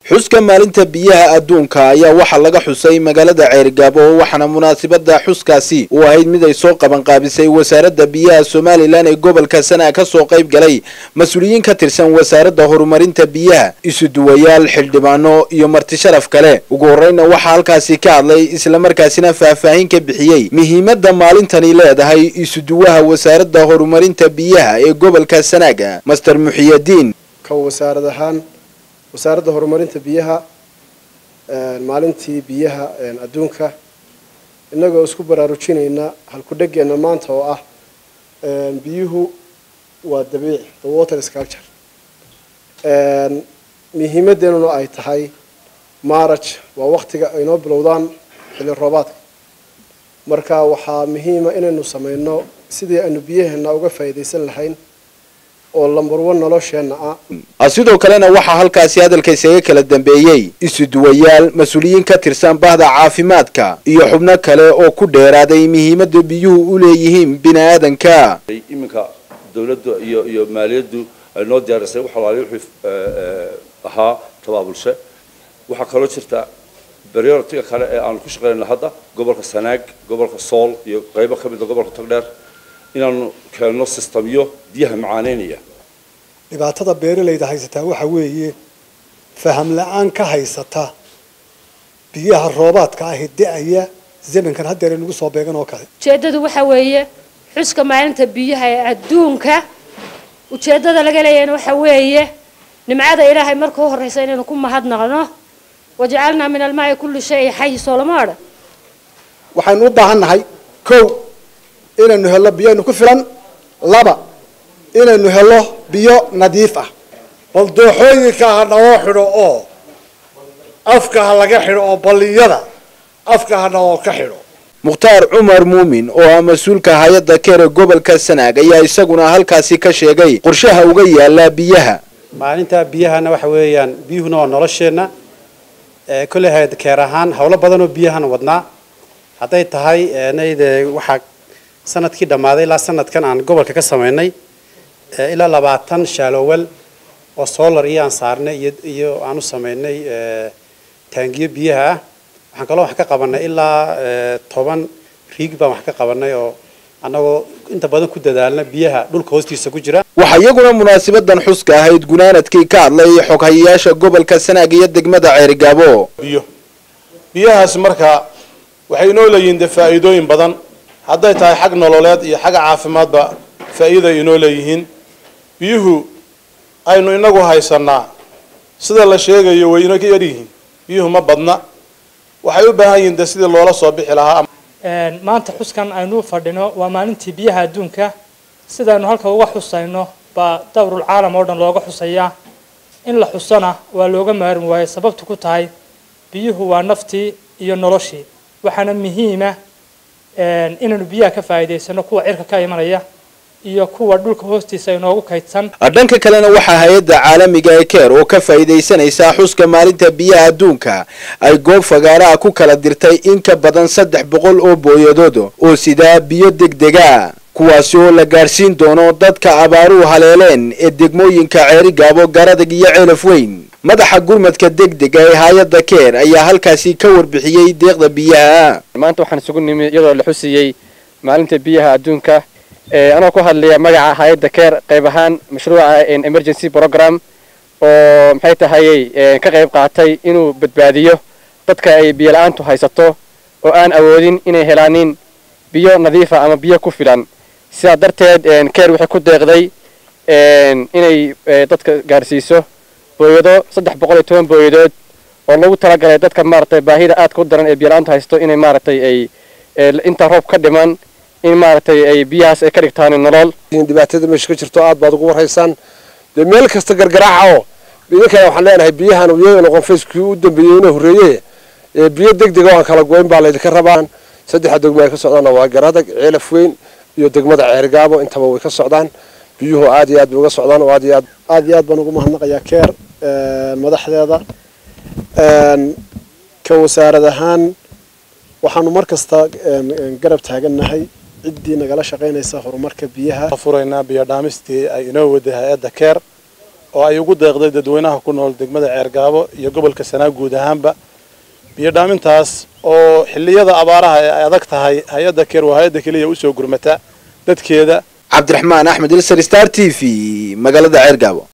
xuska maalinta biyaha adduunka ayaa waxaa laga xusay magaalada ceerigaabo waxaana munaasabada xuskaasi u ahayd mid ay soo qabanqaabisay wasaaradda biyaha somalilan ee gobolka sanaa kasoo qayb galay mas-uuliyiin ka tirsan wasaaradda horumarinta biyaha isuduwayaal xildhibaano iyo marti sharaf kale ugu horeyna waxaa halkaasi ka hadlay islamarkaasina faahfaahin ka bixiyey muhiimada maalintani leedahay isuduwaha wasaaradda horumarinta biyaha ee gobolka sanaaga master muxiyadiin wasaarad ahaan wasaaradda horumarinta biyaha maalintii biyaha adduunka innagoo isku baraarujinayna halku-dhegeenna maanta oo ah biyuhu waa dabiici the water sculpture muhiimadeennuna ay tahay maaraj waa waktiga aynoo bilowdaan xilli roobaadka marka waxaa muhiima inaynu sameyno sidii aynu biyaheena uga faa'iidaysan lahayn oo lambarwo nolosheenna ah sidoo kalena waxaa halkaasi hadalka isaga kala dambeeyey isuduwayaal mas-uuliyiin ka tirsan bahda caafimaadka iyo xubno kale oo ku dheeraaday muhiimada biyuhu u leeyihiin bini aadanka iminka dawladdu iyo iyo maaliyaddu ay noo diyaarisay wax alaali wuxuu ahaa tabaabulshe waxaa kaloo jirta prioritiga kale ee aanu ku shaqeynayna hadda gobolka sanaag gobolka sool iyo qaybo ka mida gobolka togdheer inaanu keenno sistamyo biyaha macaaneynaya dhibaatada beeralayda haysataa waxa weeye faham la-aan ka haysata biyaha roobaadka ahi da-aya zamankan haddeer inagu soo beegan oo kale ujeeddadu waxa weeye xuska maalinta biyaha ee adduunka ujeeddada laga leeyahayna waxa weeye nimcada ilaahay marka u horreysa inaynu ku mahadnaqno wajacalnaa min almaai kulli shay xay soolama odhan waxaynu u baahan nahay kow inaynu hello biyaynu ku filan laba inaynu hello biyo nadiif ah bal dooxooyinka ha naloo xidho oo afka ha laga xidho oo balliyada afka ha naloo ka xidho mukhtaar cumar muumin oo ah mas-uulka hay-adda keere gobolka sanaag ayaa isaguna halkaasi ka sheegay qorshaha uga yaala biyaha maalinta biyahana waxa weeyaan biyuhuna waa nolosheenna kolley hay-ad keer ahaan howlo badan oo biyahan wadnaa hadday tahay nayde waxaa sanadkii dhammaaday ilaa sanadkan aan gobolka ka samaynay ilaa labaatan shaalowel oo solar iyo aan saarnay iyo iyo aan u samaynay taangiyo biyaha ah waxaan kaloo wax ka qabanay ilaa toban riig baan wax ka qabanay oo annagoo inta badan ku dadaalna biyaha dhulka hoostiisa ku jira waxaa iyaguna munaasabadan xuska ahayd gunaanadkii ka hadlay xoghayayaasha gobolka sanaag iyo degmada ceerigaabo biyo biyahaas marka waxay inoo leeyihiin dee faa'iidooyin badan hadday tahay xag nololeed iyo xagga caafimaadba faa'iida ay inoo leeyihiin biyuhu aynu inagu haysanaa sida la sheegayo way ina ka yaryihiin biyuhu ma badna waxay u baahan yihiin dee sidii loola soo bixi lahaa maanta xuskan aynu fadhino waa maalintii biyaha adduunka sidaynu halka uga xusayno baa dawrul caalam oo dhan looga xusayaa in la xusana waa looga maarmi waayo sababtu ku tahay biyuhu waa naftii iyo noloshii waxaana muhiima inaynu biyaha ka faa'iidaysano kuwa cirka ka imanaya iyo kuwa dhulka hoostiisa inoogu kaydsan dhanka kalena waxaa hay-adda caalamiga ee keer oo ka faa'iidaysanaysaa xuska maalinta biyaha adduunka ay goob fagaaraha ku kala dirtay in ka badan saddex boqol oo booyadood oo sidaa biyo degdega kuwaasi oo la gaadhsiin doono dadka abaaruhu haleeleen ee degmooyinka ceerigaabo garadag iyo ceelaf weyn madaxa gurmadka degdega ee hay-adda keer ayaa halkaasi ka warbixiyey deeqda biyaha maanta waxaan isugu nimi iyadoo la xusiyey maalinta biyaha adduunka anoo ku hadlaya magaca hay-adda keer qayb ahaan mashruuca emergency program oo maxay tahayey ka qayb qaatay inuu badbaadiyo dadka ay biyo la-aantu haysato oo aan awoodin inay helaanin biyo nadiifa ama biyo ku filan sidaa darteed keer waxay ku deeqday inay dadka gaarsiiso booyado saddex boqol iyo toban booyadood oo lagu talagalay dadka maaragtay baahida aadka u daran ee biyo la-aantu haysto inay maaragtay ay intaa roob ka dhiman in maaragtay ay biyahaas ay ka dhigtaan nolol dhibaatada meesha ka jirto aad baad ugu warhaysaan dee meel kasta gargaraaca oo idinkana waxaan leenahay biyahan iyada noqon facekii u dambeeyey inuu horreeye biyo degdega oo aan kala goyn baa laydinka rabaa saddexda degmo ay ka socdaanna waa garadag ceelaf weyn iyo degmada ceergaabo intaba way ka socdaan biyuhu aad iyo aad bay uga socdaan oo aad iyo aad aad iyo aad baan ugu mahadnaqayaa keer madaxdeeda ka wasaarad ahaan waxaanu mar kasta garab taagannahay ciddii nagala shaqaynaysa horumarka biyaha furaynaa biyo dhaamistii ay inoo waday hay-adda keer oo ay ugu deeqday dadweynaha ku nool degmada ceergaabo iyo gobolka sanaa guud ahaanba biyo dhaamintaas oo xilliyada abaaraha ee ay adag tahay hay-adda keer waa hay-adda keliya usoo gurmata dadkeeda cabdiraxmaan axmed ilsar star t v magaalada ceergaabo